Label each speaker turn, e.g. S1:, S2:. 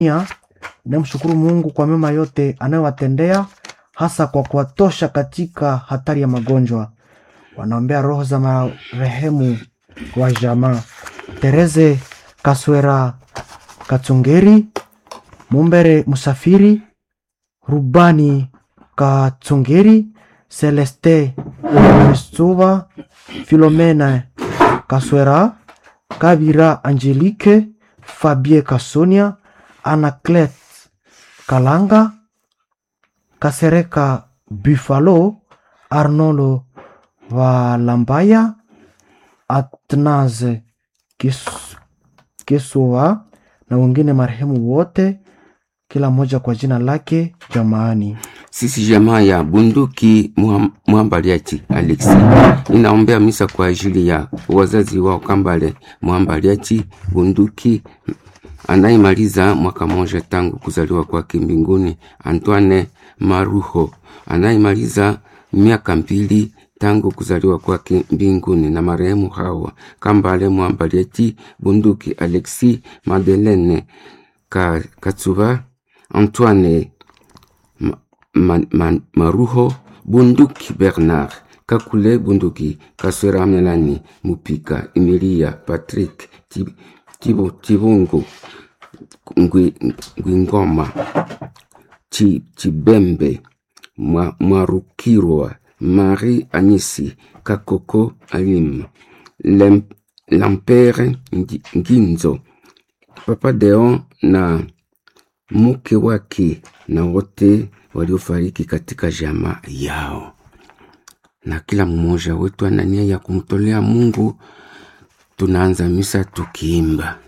S1: Tanzania inamshukuru Mungu kwa mema yote anayowatendea hasa kwa kuwatosha katika hatari ya magonjwa. Wanaombea roho za marehemu wa jamaa Tereze Kaswera Katsungeri, Mumbere Musafiri, Rubani Katsungeri, Celeste Misuva, Filomena Kaswera, Kabira Angelique, Fabie Kasonia, Anaclet Kalanga, Kasereka Buffalo, Arnolo Valambaya, Atnaze Kis- Kisua na wengine marehemu wote, kila mmoja kwa jina lake jamaani.
S2: Sisi jamaa ya bunduki Muham- Mwambaliachi Alexi inaombea misa kwa ajili ya wazazi wao Kambale Mwambaliachi bunduki anayemaliza mwaka moja tangu kuzaliwa kwake mbinguni, Antoine Maruho anayemaliza miaka mbili tangu kuzaliwa kwake mbinguni, na marehemu hawa Kambale Mwambaliachi bunduki Alexi Madeleine Ka, Katsuba Antoine Ma, ma, ma, Maruho Bunduki Bernard Kakule Bunduki Kaswera Melani Mupika Emilia Patrick Tib- Tibu- Tibungu Ngwi- Ngwingoma Chi- Chibembe Mwa- Mwarukirwa Marie Anisi Kakoko Alim Lem- Lampere Ngi- Nginzo Papa Deon na mke wake na wote waliofariki katika jamaa yao, na kila mmoja wetu ana nia ya kumtolea Mungu. Tunaanza misa tukiimba